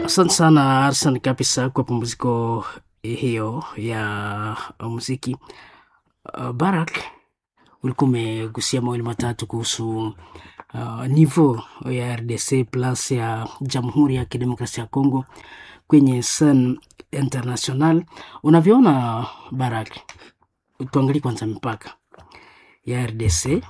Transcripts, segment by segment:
Asante sana Arsan kabisa kwa pumziko hiyo ya muziki. Uh, Barak, ulikuwa umegusia mawili matatu kuhusu uh, nivo ya RDC plus ya Jamhuri ya Kidemokrasia ya Kongo kwenye scene international. Unavyoona Barak, tuangalie kwanza mipaka ya RDC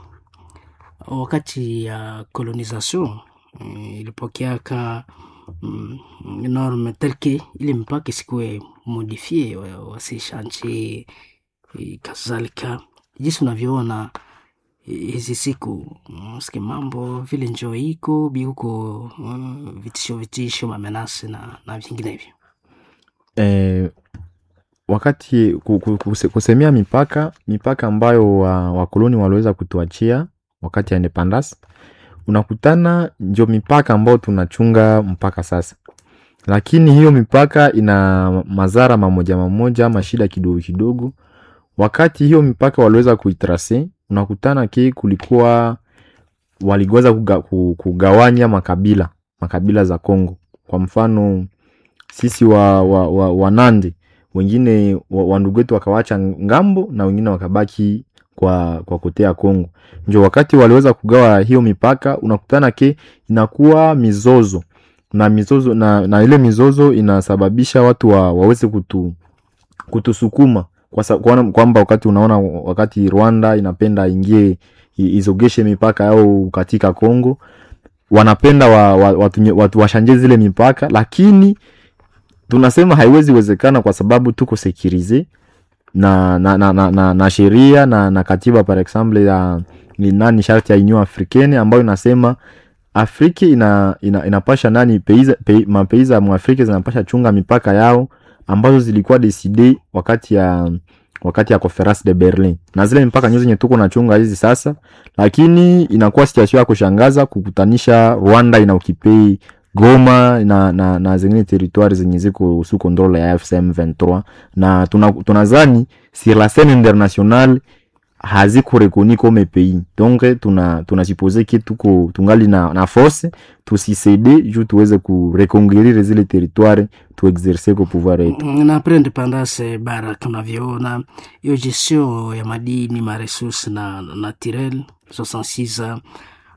wakati ya colonisation mm, ilipokeaka mm, norme telke ile mpaka isikuwe modifie wasishanchi kadhalika. Jinsi unavyoona hizi siku ski mambo vile njo iko biuko uh, vitisho vitisho mamenasi na, na vinginevyo eh, wakati ku- ku- kuse- kusemea mipaka mipaka ambayo wa- wakoloni waliweza kutuachia wakati ya independence unakutana ndio mipaka ambayo tunachunga mpaka sasa lakini hiyo mipaka ina madhara mamoja mamoja ama shida kidogo kidogo wakati hiyo mipaka waliweza kuitrase unakutana ki kulikuwa waliweza kuga, ku- kugawanya makabila makabila za Kongo kwa mfano sisi wa, wa, wa, wa Nandi wengine wa, wa ndugu wetu wakawacha ngambo na wengine wakabaki kwa kwa kotea Kongo. Ndio wakati waliweza kugawa hiyo mipaka, unakutana ke inakuwa mizozo na mizozo na, na ile mizozo inasababisha watu wa, waweze kutu kutusukuma kwa sa- kuona kwamba wakati unaona wakati Rwanda inapenda ingie i- izogeshe mipaka yao katika Kongo wanapenda wa, wa, watu, watu washanje zile mipaka lakini tunasema haiwezi wezekana kwa sababu tuko sekirize na na, na, na, na, na sheria na, na katiba par exemple ya ni nani sharti ya Union Africaine ambayo inasema Afrika ina, ina, inapasha nani peiza, pe, mapeiza ya Mwafrika zinapasha chunga mipaka yao ambazo zilikuwa decide wakati ya wakati ya conference de Berlin na zile mipaka nyo zenye tuko nachunga hizi sasa, lakini inakuwa situation ya kushangaza kukutanisha Rwanda ina ukipei Goma na, na, na zingine territoire zenye ziko sous controle ya FCM 23 na tuna- tunazani sur la scène internationale haziko rekoni comme pays donc tuna tunasupose ke tuko tungali na, na force tusisede juu tuweze kureconquérir zile territoire tuexerce ko pouvoir yetu na après independance bara tunavyoona hiyo gestion ya madini maresource na naturel 66 uh,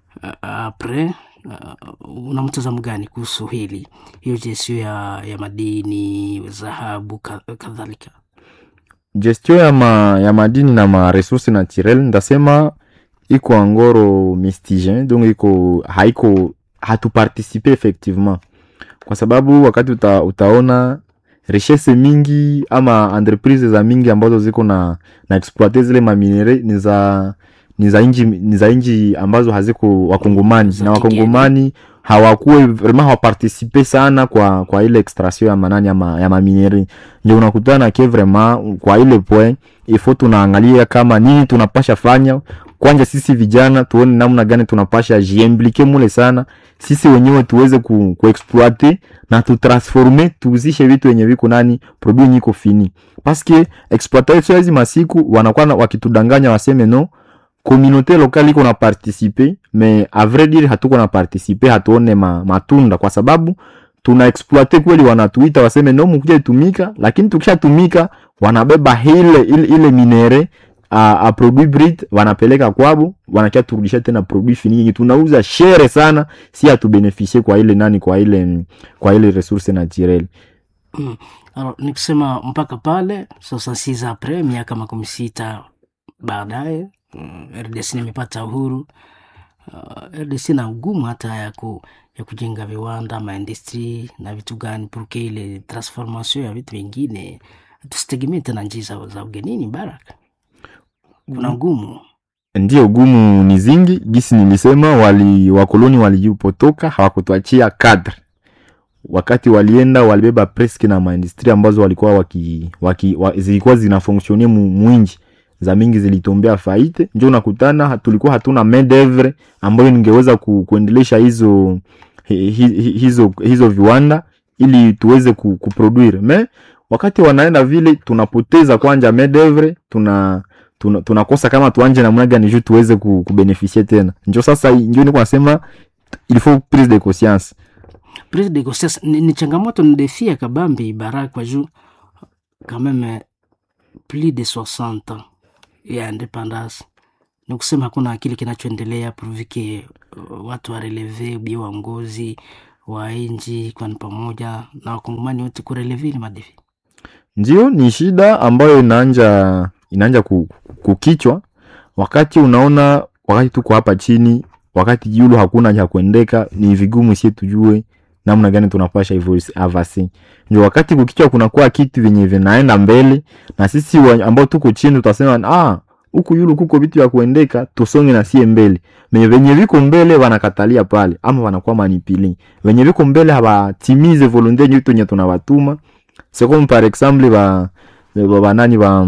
après uh, una mtazamo gani kuhusu hili hiyo gestion ya, ya madini dhahabu ka- kadhalika gestion ya, ma, ya madini na maresource naturel ndasema iko angoro mistigien donc iko haiko hatuparticipe effectivement kwa sababu wakati uta, utaona richesse mingi ama entreprise za mingi ambazo ziko na, na exploite zile maminere ni za ni za inji ni za inji ambazo haziko wakongomani Za na kigeni. wakongomani hawakuwe vraiment hawaparticipe sana kwa kwa ile extraction ya manani ya, ma, ya maminere ndio unakutana ke vraiment kwa ile point ifo tunaangalia kama nini tunapasha fanya kwanja sisi vijana tuone namna gani tunapasha jiimplike mule sana sisi wenyewe tuweze ku, kuexploite na tutransforme tuuzishe vitu yenye viko nani produit yenye iko fini paske exploitation hizi masiku wanakuwa na- wakitudanganya waseme no communauté locale iko na participe mais a vrai dire hatuko na participe hatuone ma, matunda kwa sababu tuna exploite kweli wanatuita waseme no mkuja itumika lakini tukishatumika wanabeba ile ile, ile minere a, a produit brut wanapeleka kwabo wanakia turudisha tena produit fini yenye tunauza shere sana si atubenefisie kwa ile nani kwa ile kwa ile resource naturelle mm. Alors, ni kusema mpaka pale 66 après miaka makumi sita baadaye mm, RDC imepata uhuru uh, RDC na ugumu hata ya, ku, ya kujenga viwanda maindustri na vitu gani purke ile transformation ya vitu vingine tusitegemee tena njii za, za ugenini baraka kuna ugumu ndio gumu ni zingi gisi nilisema wali wakoloni walijipotoka hawakutuachia kadre wakati walienda walibeba preske na maindustri ambazo walikuwa waki, waki, wa, zilikuwa zinafonksionie mu, mwinji za mingi zilitombea faite njo unakutana ha- tulikuwa hatuna main d'oeuvre ambayo ningeweza ku, kuendelesha hizo hi, hi, hi- hizo hizo viwanda ili tuweze ku, kuproduire me wakati wanaenda vile tunapoteza kwanja main d'oeuvre tuna tuna- tunakosa kama tuanje namna gani juu tuweze ku, kubenefisie tena njo sasa njo niko nasema il faut prise de conscience prise de grossesse ni, ni changamoto ni defi ya kabambi barak kwa juu quand même plus de 60 ans ya independance ni kusema hakuna kile kinachoendelea purvike uh, watu wareleve ubia waongozi wa nji kwani pamoja na wakongomani wote kureleve ni madefi ndio ni shida ambayo inaanja inaanja ku- ku- kukichwa wakati unaona wakati tuko hapa chini wakati yulu hakuna cha kuendeka ni vigumu sie tujue namna gani tunapasha hivyo avasi ndio wakati kukichwa kunakuwa kitu vyenye vinaenda mbele na sisi wa- ambao tuko chini tutasema ah huku yulu kuko vitu vya kuendeka tusonge na sie mbele venye venye viko mbele wanakatalia pale ama wanakuwa manipili venye viko mbele hawatimize volonte yetu yenye tunawatuma c'est comme par exemple ba ba- banani ba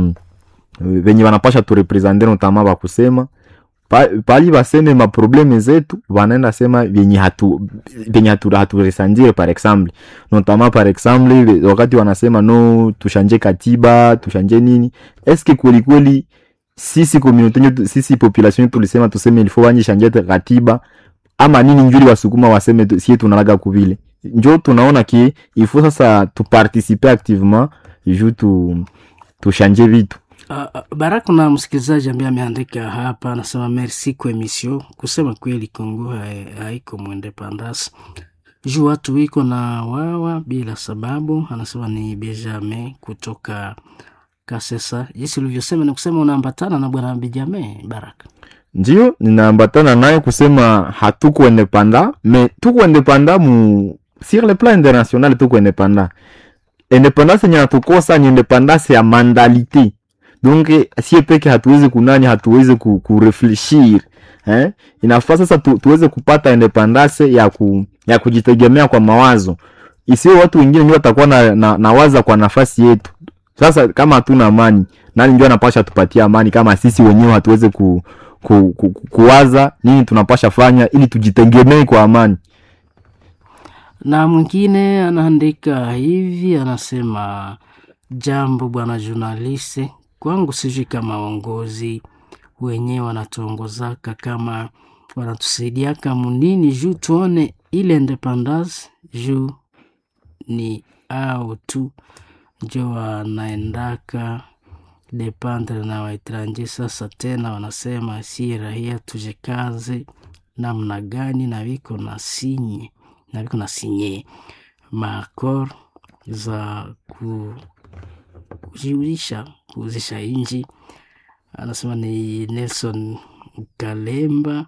venye wanapasha turepresente notama bakusema pa- pali baseme maprobleme zetu wanaenda sema vyenye hatu vyenye hatu, haturesandire par exemple notama par exemple ve- wakati wanasema no tushanje katiba tushanje nini eske kwelikweli sisi communauté yetu sisi population yetu tulisema tuseme ilifo wanje shanje katiba ama nini njuli wasukuma waseme tu- sie tunalaga kuvile njo tunaona ki ifo sasa tuparticipe activement ju tu tushanje vitu Uh, uh, Baraka na msikilizaji ambaye ameandika hapa anasema merci kwa emission. Kusema kweli Kongo hai- haiko mwendepandasi juu watu wiko na wawa bila sababu. Anasema ni Benjamin kutoka Kasesa. Jinsi ulivyosema ni kusema unaambatana na bwana Benjamin Baraka. ndio ninaambatana naye kusema hatuko independa me tuko independa mu sur le plan international tuko independa independance yenye natukosa ni independance ya mandalite donc sie peke hatuwezi kunani hatuwezi ku, kurefleshir eh? inafaa sasa tu, tuweze kupata independance ya, ku, ya kujitegemea kwa mawazo isiwe watu wengine ndio watakuwa na, na, na waza kwa nafasi yetu sasa kama hatuna amani nani ndio anapasha tupatia amani kama sisi wenyewe hatuweze ku, ku, ku, ku, kuwaza nini tunapasha fanya ili tujitegemee kwa amani Na mwingine anaandika hivi, anasema jambo bwana journaliste, kwangu sijui kama waongozi wenyewe wanatuongozaka kama wanatusaidiaka munini juu tuone ile independance juu ni au tu njo wanaendaka dependre na waetranje. Sasa tena wanasema si rahia tujikaze namna gani, na viko na sinye na viko na sinye maakor za ku, kujiuzisha kuuzisha inji. Anasema ni Nelson Kalemba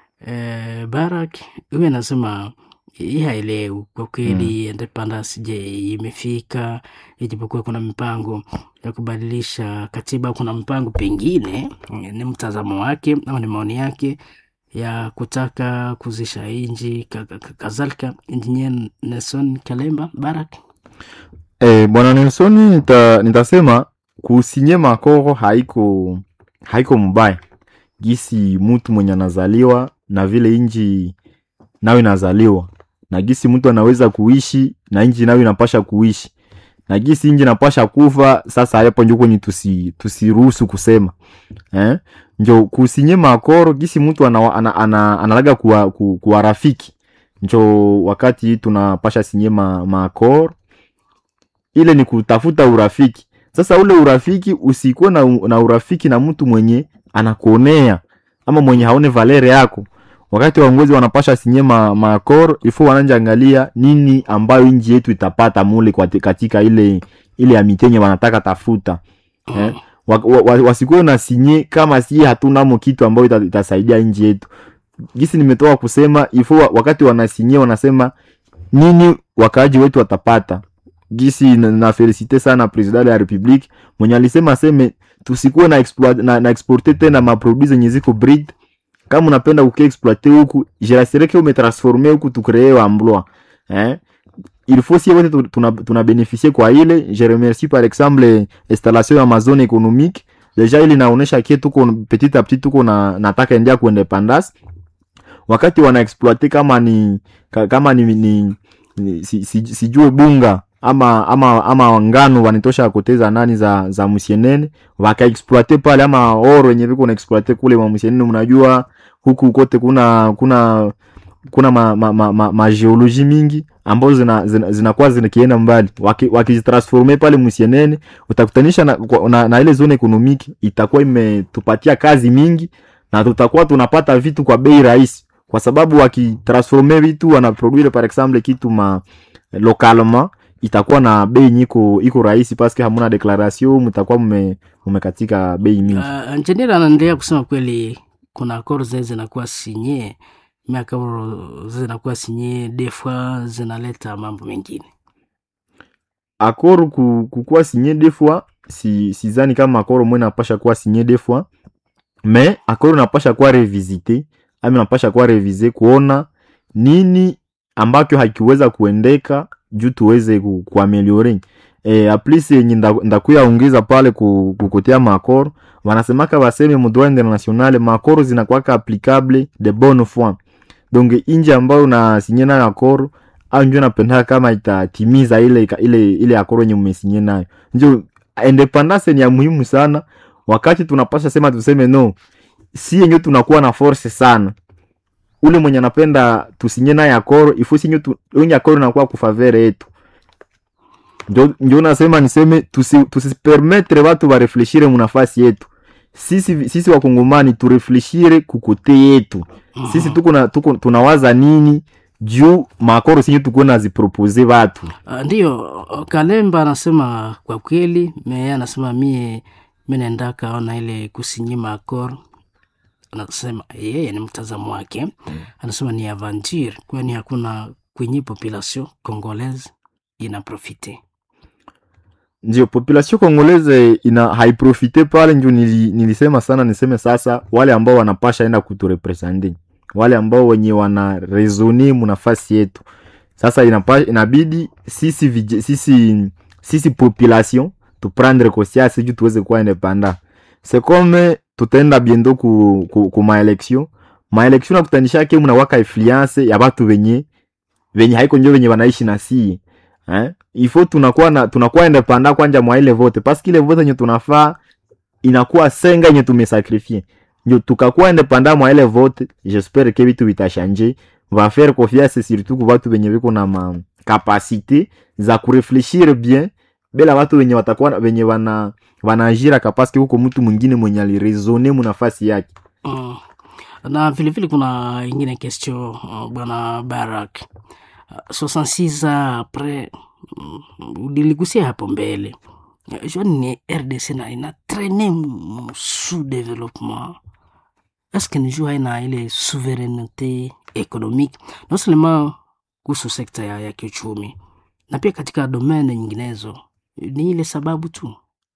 eh, Barak huyu anasema hii haelewi kwa kweli mm. Independence je imefika, ijapokuwa kuna mipango ya kubadilisha katiba, kuna mpango pengine, ni mtazamo wake au ni maoni yake ya kutaka kuzisha inji ka- ka- ka- kadhalika. Engineer Nelson Kalemba Barak Eh, bwana Nelson nita, nitasema kusinye makoro haiko haiko mbaya gisi mtu mwenye anazaliwa na vile inji nayo inazaliwa na gisi mtu anaweza kuishi na inji nayo inapasha kuishi na gisi inji inapasha kufa sasa hapo njo kwenye tusi tusiruhusu kusema eh? njo kusinye makoro gisi mtu ana, ana, ana, analaga kuwa, ku, kuwa rafiki njo wakati tunapasha sinye ma, makoro ile ni kutafuta urafiki sasa ule urafiki usikuwe na, na urafiki na mtu mwenye anakuonea ama mwenye haone valere yako wakati waongozi wanapasha sinye ma, maakor ifo wananja angalia nini ambayo nji yetu itapata mule kwa- katika ile ile amitenye wanataka tafuta eh? wa, wa, wa, wasikuwe na sinye kama si hatunamo kitu ambayo ita, itasaidia nji yetu gisi nimetoka kusema ifo wa- wakati wanasinye wanasema nini wakaaji wetu watapata gisi na, na felicite sana president de la republique mwenye alisema aseme tusikuwe na, exploit, na, na exporte tena maproduit zenye ziko breed kama unapenda kukiexploite huku jirasireke umetransforme huku tukree emploi eh? il faut sie wote tu- tuna, tuna beneficie kwa ile je remercie par exemple installation ya mazone économique deja ili naonesha kie tuko petit a petit tuko na nataka endea kuindependance wakati wana exploite kama ni ka- kama ni, ni, ni si, si, sijue bunga ama ama ama ngano wanitosha koteza nani za za musienene wakaexploite pale ama oro yenye viko na exploite kule mwa musienene mnajua huku kote kuna kuna kuna ma, ma, ma, ma, ma geologie mingi ambazo zinakuwa zina, zina zinakienda mbali wakizitransforme waki pale musienene utakutanisha na, na, na ile zone ekonomiki itakuwa imetupatia kazi mingi na tutakuwa tunapata vitu kwa bei rahisi kwa sababu wakitransforme vitu wanaproduire par exemple kitu ma localement itakuwa na bei nyiko iko rahisi paske hamuna declaration mtakuwa mmekatika bei mingi uh, engineer anaendelea kusema kweli kuna akoro zile zinakuwa sinye miakoro zinakuwa sinye defwa zinaleta mambo mengine akoro kukuwa sinye defwa si sizani kama akoro mwe napasha kuwa sinye defwa me akoro napasha kuwa revisite ami napasha kuwa revise kuona nini ambacho hakiweza kuendeka juu tuweze ku, kuameliore e, aplisi yenye ndakuya ongeza pale kukotea makoro wanasemaka baseme mudroit internationale makoro zinakwaka applicable de bonne foi donc inji ambayo nasinye nayo akoro au njo napendaka kama itatimiza ile ile ile akoro yenye umesinye nayo njo independance ni ya muhimu sana wakati tunapasha sema tuseme no si yenye tunakuwa na force sana ule mwenye anapenda tusinye naye akoro ifo sinye tu, onye akoro nakuwa kufavere yetu njo, njo nasema niseme tusipermetre tusi watu barefleshire munafasi yetu sisi, sisi wakongomani turefleshire kukote yetu mm-hmm. sisi tuko na tuko tunawaza nini juu makoro sinye tukuwe nazipropose watu uh, ndio kalemba anasema kwa kweli me anasema mie menendaka ona ile kusinyima akoro anasema yeye ni mtazamo wake mm. anasema ni aventure kwani hakuna kwenye population congolaise ina profite ndio population congolaise ina haiprofite pale njo nili, nilisema sana niseme sasa wale ambao wanapasha enda kuturepresente wale ambao wenye wana resone munafasi yetu sasa inapa, inabidi sisi, vij, sisi, sisi population tuprendre conscience juu tuweze kuwa independant c'est comme tutaenda biendo ku, ku, ku maelection maelection nakutanishake mnawaka influence ya batu venye venye haiko njo venye wanaishi na sie eh? ifo tunakuwa na tunakuwa independant kwanja mwa ile vote paske ile vote yenye tunafaa inakuwa senga yenye tumesakrifie njo tukakuwa independant mwa ile vote j'espère que vitu vitashanje va faire confiance surtout ku batu venye viko na ma capacité za kurefleshir bien bela watu wenye watakuwa wenye wana wanaajira kapaske huko mtu mwingine mwenye aliresone munafasi yake mm. na vilevile kuna ingine question uh, bwana barak uh, 66 apres uh, uliligusia hapo mbele joni ni rdc na ina traine sous développement eske ni juu haina ile souveraineté économique non seulement kuhusu sekta ya, ya kiuchumi na pia katika domene nyinginezo ni ile sababu tu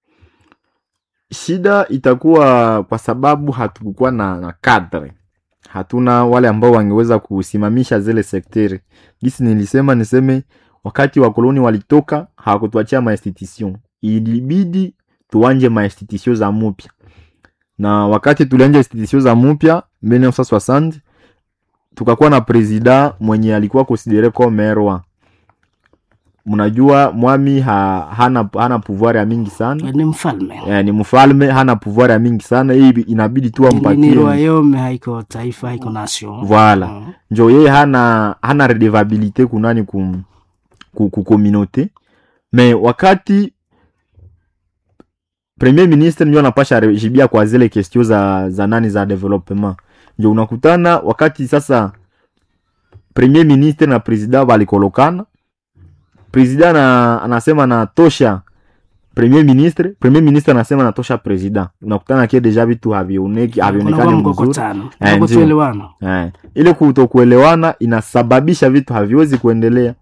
shida itakuwa kwa sababu hatukukuwa na, na kadre hatuna wale ambao wangeweza kusimamisha zile sekteri gisi nilisema niseme wakati wakoloni walitoka hawakutuachia mainstitution ilibidi tuanje mainstitution za mupya na wakati tulianja institution za mupya 1960 tukakuwa na presida mwenye alikuwa konsidere comme roi mnajua mwami ha, hana, hana pouvoir ya mingi sana ni mfalme eh, ni mfalme hana pouvoir ya mingi sana hii inabidi tu ni ampatie royaume haiko taifa haiko nation Voilà. Mm. njo yeye hana hana redevabilité kunani ku, ku, ku communauté me wakati premier ministre ndio anapasha rejibia kwa zile question za, za nani za development njo unakutana wakati sasa premier ministre na president walikolokana president na, anasema natosha premier ministre premier ministre anasema natosha president unakutana ke deja vitu havioneki havionekani Kunakuwa mzuri mkokotano Eh, ndio. kutoelewana Eh, ile kutokuelewana inasababisha vitu haviwezi kuendelea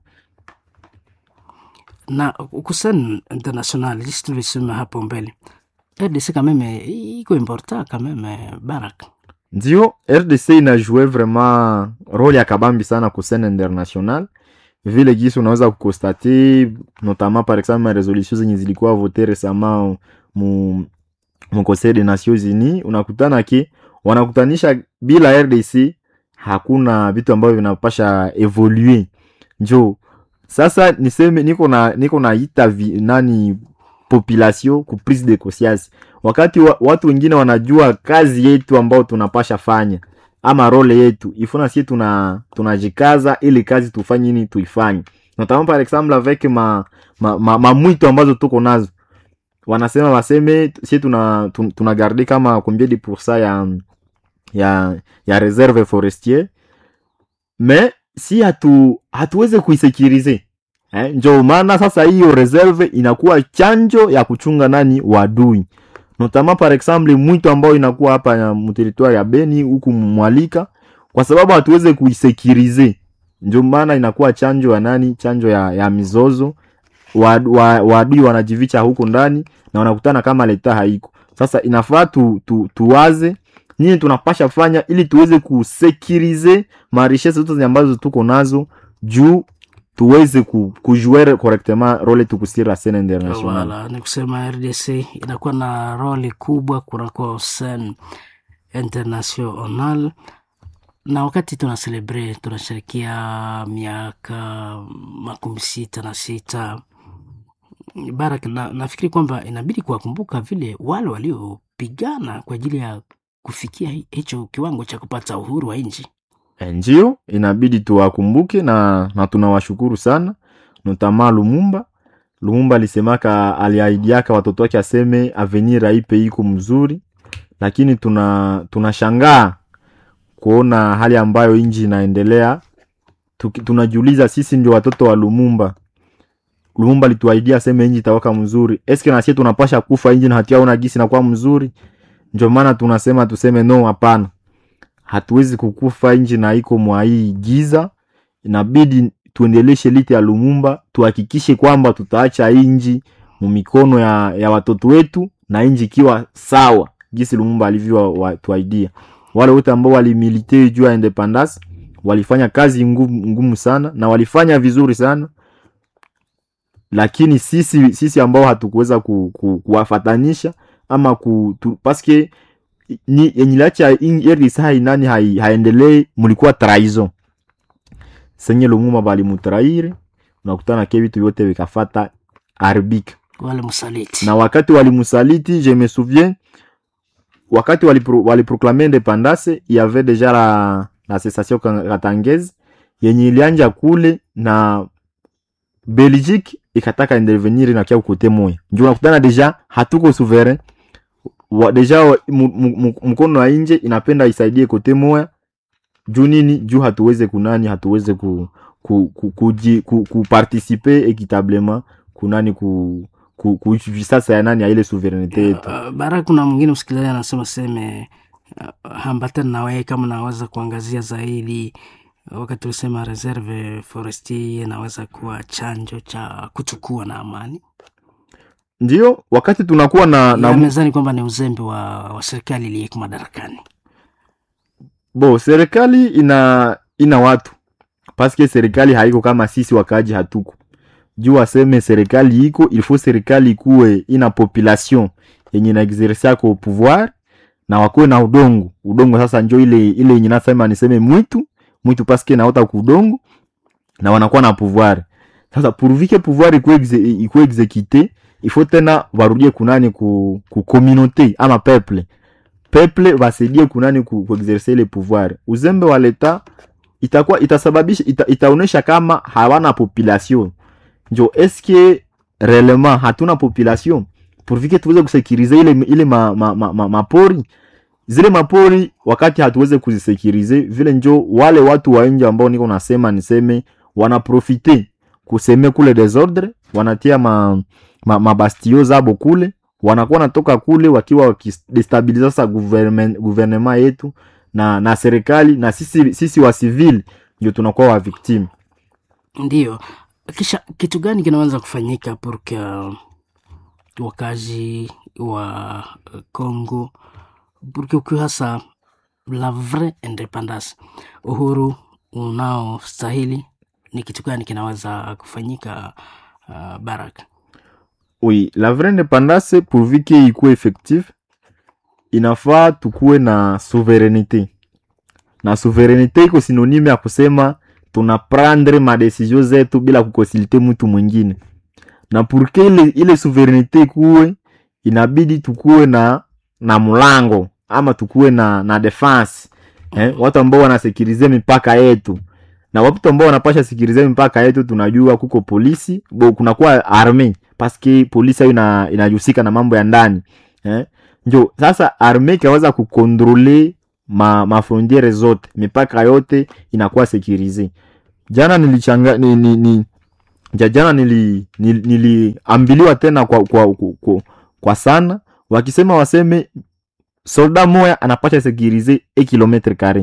na kusen international jisi tulisema hapo mbele rdc kameme iko importa kameme barak ndio rdc inajue vraiment role ya kabambi sana ku scene international vile gisi unaweza kukonstate notamment par exemple ma resolution zenye zilikuwa vote récemment mu, mu conseil des nations unis unakutana ke wanakutanisha bila rdc hakuna vitu ambavyo vinapasha evolue njo sasa niseme niko na niko naita vi- nani population ku prise de conscience wakati wa, watu wengine wanajua kazi yetu ambao tunapasha fanya ama role yetu ifuna sie tuna tunajikaza ili kazi tufanye nini tuifanye notamment par exemple avec ma ma, ma, ma mwito ambazo tuko nazo wanasema waseme sie tuna tun- tunagarde kama combien de pourcent ya ya ya reserve forestier mais si hatu hatuweze kuisekirize eh, njo maana sasa hiyo reserve inakuwa chanjo ya kuchunga nani wadui notamment par exemple mwito ambao inakuwa hapa ya mteritoire ya Beni huku Mwalika kwa sababu hatuweze kuisekirize ndio maana inakuwa chanjo ya nani chanjo ya, ya mizozo waadui wa, waadui wanajivicha huko ndani na wanakutana kama leta haiko sasa inafaa tu, tu, tuwaze nini tunapasha fanya ili tuweze kusekirize marishese zote ambazo tuko nazo juu tuweze ku, kujuere correctement role tukusira scene international Wala, ni kusema RDC inakuwa na roli kubwa kunako sen international, na wakati tuna celebrate tunasherekea miaka makumi sita na sita Barak, na, nafikiri kwamba inabidi kuwakumbuka vile wale waliopigana kwa ajili ya kufikia hi- hicho kiwango cha kupata uhuru wa nchi. Eh, ndio inabidi tuwakumbuke na, na tunawashukuru sana notama Lumumba. Lumumba alisemaka aliahidiaka watoto wake aseme avenir aipe iko mzuri, lakini tuna tunashangaa kuona hali ambayo inji inaendelea. Tuki- Tunajiuliza sisi ndio watoto wa Lumumba. Lumumba alituahidia aseme inji itawaka mzuri, eske nasie tunapasha kufa inji na hatiaona gisi nakuwa mzuri? Ndio maana tunasema tuseme no, hapana hatuwezi kukufa nji na iko mwa hii giza inabidi tuendeleshe lite ya lumumba tuhakikishe kwamba tutaacha inji mu mikono ya, ya watoto wetu na inji ikiwa sawa gisi lumumba alivyotuaidia wale wote ambao walimilite juu ya independance walifanya kazi ngumu, ngumu sana na walifanya vizuri sana lakini sisi sisi ambao hatukuweza ku, ku, kuwafatanisha ama ku, tu, paske ni yenye iliacha RDC hai nani hai, haendelee mulikuwa trahison senye Lumumba balimutraire unakutana ke vitu vyote vikafata arbik Wale msaliti na wakati walimusaliti je me souviens wakati walipro, waliproklame independance il y avait déjà la, la cessation katangeze yenye ilianja kule na Belgique ikataka intervenir na kia kote moya ndio unakutana deja hatuko souverain wa, deja wa- mu- mu- mu- mkono wa nje inapenda isaidie kote moya juu nini juu hatuweze kunani hatuweze ku, ku, ku, kuji- ku, ku participer equitablement kunani ku, ku, ku sasa ya nani ya ile souverainete yetu Uh, Barak, kuna mwingine msikilizaji anasema seme uh, hambatana na wewe kama naweza kuangazia zaidi wakati ulisema reserve forestier inaweza kuwa chanjo cha kuchukua na amani ndio wakati tunakuwa na, na na mezani kwamba ni uzembe wa, wa serikali iliyeko madarakani. bo serikali ina ina watu paske serikali haiko kama sisi wakaji hatuko juu waseme serikali iko ilfo serikali ikuwe ina population yenye na exerce yako pouvoir na wakuwe na udongo udongo sasa njo ile ile yenye nasema niseme mwitu mwitu paske naota kudongo na wanakuwa na pouvoir sasa pourvike pouvoir ikuwe exe, ikuwe exekite ifo tena warudie kunani ku, ku communauté ama peuple peuple wasaidie kunani ku, ku exercer ile pouvoir uzembe wa leta itakuwa itasababisha ita, itaonesha kama hawana population njo eske réellement hatuna population pourvike tuweze kusekirize ile ile ma, ma, ma, ma, mapori zile mapori wakati hatuweze kuzisekirize vile njo wale watu wa nje ambao niko nasema niseme wanaprofite kuseme kule desordre wanatia ma, ma, mabastio zabo kule wanakuwa natoka kule wakiwa wakidestabiliza sasa gouvernement, gouvernement yetu na na serikali na sisi, sisi wa civil ndio tunakuwa wa victime Ndiyo, kisha kitu gani kinaweza kufanyika porque uh, wakazi wa uh, Congo porque ukiwa hasa la vraie independance, uhuru unaostahili, ni kitu gani kinaweza kufanyika uh, Baraka? oui la vraie independance pourvu que ikuwe effective inafaa tukuwe na souveraineté na souveraineté iko synonyme ya kusema tunaprendre madesizio zetu bila kukonsulte mtu mwingine na purke ile, ile souveraineté ikuwe inabidi tukuwe na na mlango ama tukuwe na na defense eh, watu ambao wanasekirize mipaka yetu na watu ambao wanapasha sikirize mipaka yetu tunajua kuko polisi bo kunakuwa arme paske polisi ayo ina, inajusika na mambo ya ndani eh? njo sasa arme ikaweza kukontrole ma, mafrontiere zote mipaka yote inakuwa sekirize jana nilichanga ni, ni, ni, ja- jana nili, nili, niliambiliwa tena kwa, kwa, kwa, kwa, kwa sana wakisema waseme solda moya anapasha sekirize e kilometre kare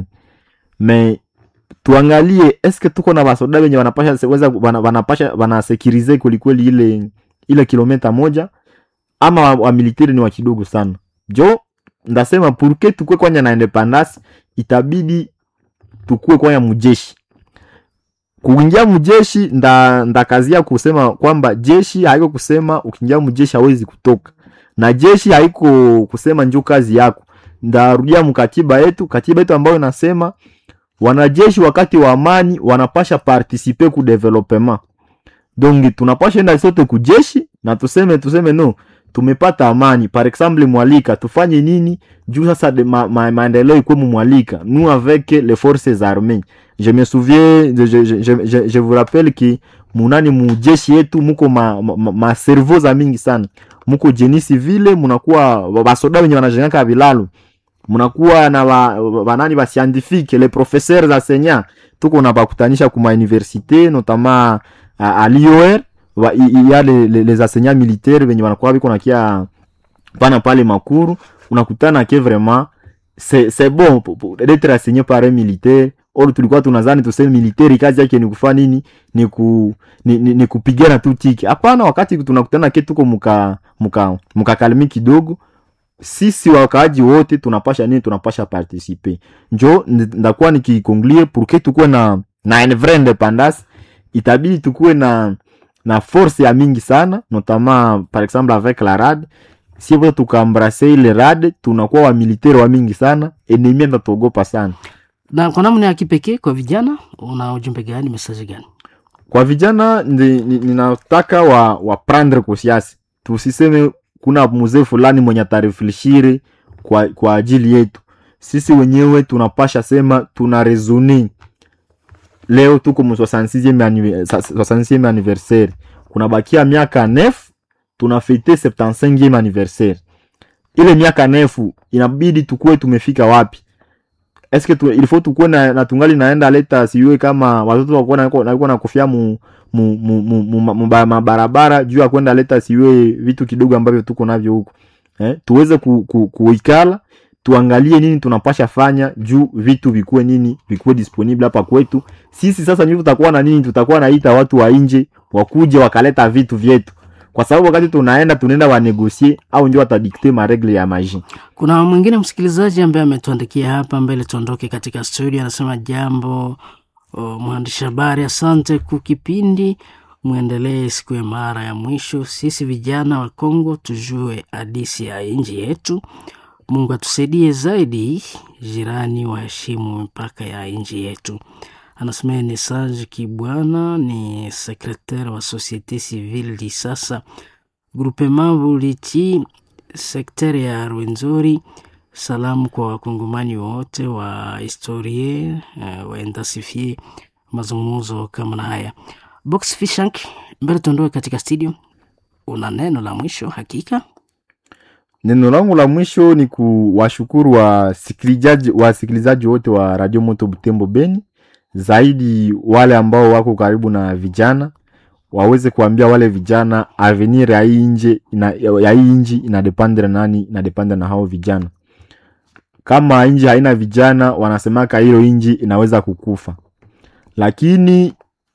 me tuangalie eske tuko na basoda wenye wanapasha se- weza wana- wanapasha wanasekirize kwelikweli ile ile kilometa moja ama wa- wamiliteri ni wa kidogo sana jo ndasema purke tukue kwanya na independance itabidi tukue kwanya mujeshi kuingia mujeshi nda ndakazia kusema kwamba jeshi haiko kusema ukiingia mujeshi hawezi kutoka na jeshi haiko kusema njo kazi yako ndarudia mkatiba yetu katiba yetu ambayo inasema wanajeshi wakati wa amani wanapasha participe ku development donc tunapasha enda sote kujeshi na tuseme tuseme no tumepata amani par exemple mwalika tufanye nini juu sasa de ma, ma, maendeleo ikwe mumwalika nous avec les forces armées je me souviens je, je, je, je, je vous rappelle ki munani mujeshi yetu muko ma, ma, ma, ma cerveau za mingi sana muko jeni civile munakuwa basoda wenye wanajengaka vilalo munakuwa na ba, banani ba scientifique les professeurs enseignants tuko na bakutanisha kuma université notamment à, à l'IOR wa- i- i- ya les, les, les enseignants militaires venye wanakuwa biko nakia pana pale makuru unakutana ke vraiment c'est c'est bon po- po- d'être enseigné par un militaire or tulikuwa tunazani tuseme militaire kazi yake ni kufa nini ni, ku, ni, ni, ni kupigana tu tiki hapana wakati tunakutana ke tuko muka muka mukakalimi kidogo sisi wakaaji wote tunapasha nini tunapasha participe njo ndi- ndakuwa nikikonklie pourke tukuwe na na une vraie independance itabidi tukuwe na na force ya mingi sana notamment par exemple avec la rad si vote tukaembrase ile rad tunakuwa wamilitaire wa mingi sana enemi atatuogopa sana na kwa namna ya kipekee kwa vijana una ujumbe gani mesaji gani kwa vijana ndi- ni- ninataka wa, wa prendre conscience tusiseme kuna mzee fulani mwenye atarefleshire kwa, kwa ajili yetu sisi wenyewe tunapasha sema tuna resone leo tuko mu 66e annive- sa- 66e anniversaire kunabakia miaka nef tunafete 75e anniversaire ile miaka nefu inabidi tukuwe tumefika wapi eske tu, ilifo tukuwe na, na tungali naenda leta siwe kama watoto wakuwa na- nakuwa na kofia mu mu, mu, mu, mu, mu, mu ba- mabarabara juu ya kwenda leta siwe vitu kidogo ambavyo tuko navyo huko eh, tuweze ku, ku, kuikala tuangalie nini tunapasha fanya juu vitu vikuwe nini vikuwe disponible hapa kwetu sisi sasa ndio tutakuwa na nini tutakuwa naita watu wa nje wakuje wakaleta vitu vyetu kwa sababu wakati tunaenda tunaenda wanegosie au ndio watadikte maregle ya maji kuna mwingine msikilizaji ambaye ametuandikia hapa mbele tuondoke katika studio anasema jambo o, mwandishi habari asante ku kipindi mwendelee siku ya mara ya mwisho sisi vijana wa kongo tujue hadisi ya nchi yetu mungu atusaidie zaidi jirani waheshimu mipaka ya nchi yetu anasema ni Sage Kibwana ni sekretari wa Societe Civile di sasa groupement Buliti sekteri ya Rwenzori. Salamu kwa wakongomani wote wa historie uh, waendasifie mazungumzo kama na haya. Box Fishank, mbele tuondoke katika studio, una neno la mwisho hakika? neno langu la mwisho ni kuwashukuru wasikilizaji wasikilizaji wote wa radio moto butembo beni zaidi wale ambao wako karibu na vijana waweze kuambia wale vijana avenir ya hii nje ina, ya hii nji inadependre na nani inadependre na hao vijana kama nji haina vijana wanasemaka hilo nji inaweza kukufa lakini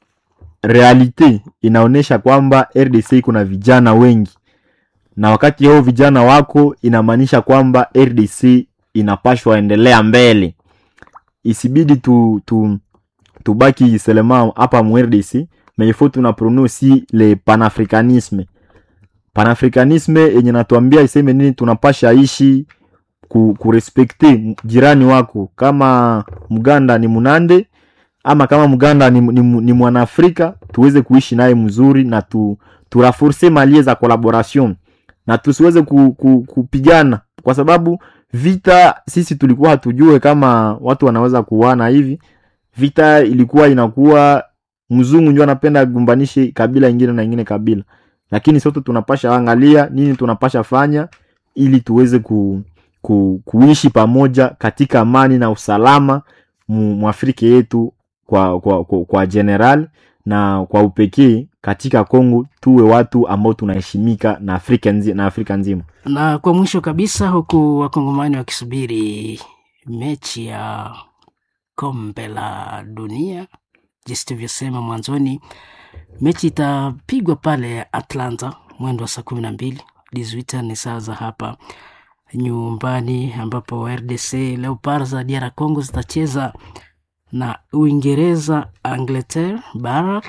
realite inaonyesha kwamba rdc iko na vijana wengi na wakati hao vijana wako inamaanisha kwamba rdc inapashwa endelea mbele isibidi tu, tu, tubaki selema hapa mu rdc mais il faut tuna prone aussi le panafricanisme panafricanisme yenye natuambia iseme nini tunapasha ishi ku, kurespekte jirani wako kama mganda ni munande ama kama mganda ni, ni, ni mwanaafrika tuweze kuishi naye mzuri na tu, turaforce malie za collaboration na tusiweze ku, ku, kupigana kwa sababu vita sisi tulikuwa hatujue kama watu wanaweza kuwana hivi vita ilikuwa inakuwa mzungu ndio anapenda agumbanishe kabila ingine na ingine kabila lakini sote tunapasha angalia nini tunapasha fanya ili tuweze ku, ku, kuishi pamoja katika amani na usalama mu- mwafrika yetu kwa, kwa, kwa, kwa general na kwa upekee katika Kongo tuwe watu ambao tunaheshimika na Afrika, nzi, na Afrika nzima. Na kwa mwisho kabisa, huku wakongomani wakisubiri mechi ya kombe la dunia, jinsi tulivyosema mwanzoni, mechi itapigwa pale Atlanta mwendo wa saa kumi na mbili dizuita ni saa za hapa nyumbani, ambapo RDC Leopard za DR Congo zitacheza na Uingereza Angleterre Barak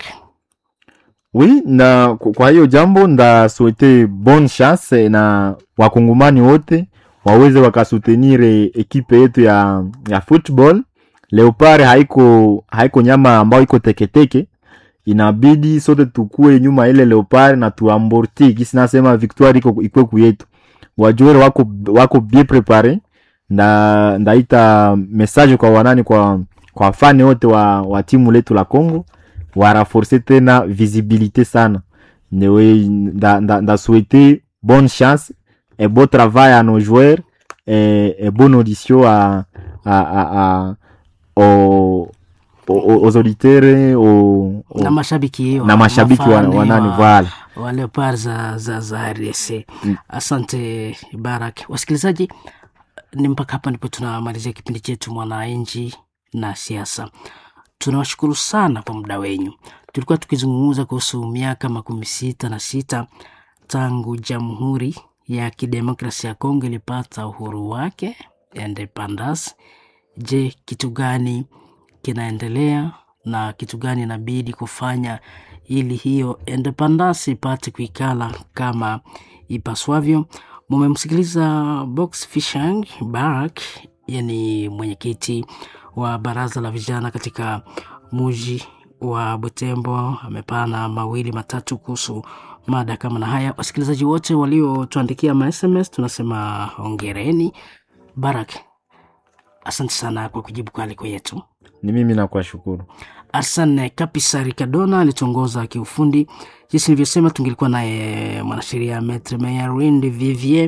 Oui, na kwa kwa hiyo jambo nda souhaite bonne chance na wakongomani wote waweze wakasutenire ekipe yetu ya, ya football. Leopard haiko haiko nyama ambayo iko teketeke, inabidi sote tukue nyuma ile Leopard na tuamborti kisi nasema victoire iko ikwe kuyetu. Wajuere wako wako bien prepare nda ndaita message kwa wanani kwa kwa fani wote wa, wa timu letu la Congo waraforce tena visibilité sana newe nda, nda, nda souhaiter bonne chance et beau travail à nos joueurs et, et bonne audition à, à, à, à, aux, aux, aux auditeurs aux, aux, na mashabiki na mashabiki wa, wafani wa nani wa- voilà wa Leopard za, za, za RDC. Mm. Asante Barak. Wasikilizaji, ni mpaka hapa ndipo tunamalizia kipindi chetu Mwananchi na Siasa. Tunawashukuru sana kwa muda wenyu. Tulikuwa tukizungumza kuhusu miaka makumi sita na sita tangu Jamhuri ya Kidemokrasia ya Kongo ilipata uhuru wake independence. Je, kitu gani kinaendelea na kitu gani inabidi kufanya ili hiyo independence ipate kuikala kama ipaswavyo. Mumemsikiliza Box Fishang Barak, yani mwenyekiti wa baraza la vijana katika muji wa Butembo. Amepana mawili matatu kuhusu mada kama na haya. Wasikilizaji wote waliotuandikia ma SMS tunasema hongereni. Barak, asante sana kwa kujibu kwa aliko yetu. ni mimi nakuwashukuru Arsene Kapisari Kadona alituongoza kiufundi. Jinsi nilivyosema, tungelikuwa naye mwanasheria Maitre Mayarwindi Vivier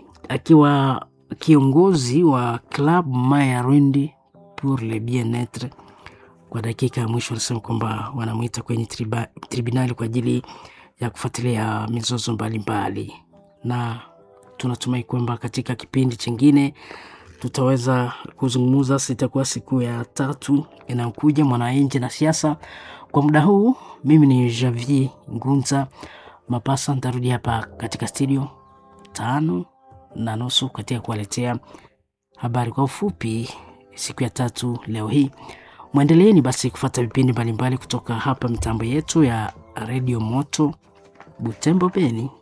akiwa kiongozi wa Club Mayarwindi pour le bien-etre. Kwa dakika ya mwisho wanasema kwamba wanamwita kwenye triba, tribunali kwa ajili ya kufuatilia mizozo mbalimbali, na tunatumai kwamba katika kipindi chingine tutaweza kuzungumza. Sitakuwa siku ya tatu inayokuja mwananchi na siasa. Kwa muda huu, mimi ni Javier Ngunza Mapasa, nitarudi hapa katika studio tano na nusu katika kuwaletea habari kwa ufupi siku ya tatu leo hii. Mwendeleeni basi kufuata vipindi mbalimbali kutoka hapa mitambo yetu ya redio Moto Butembo Beni.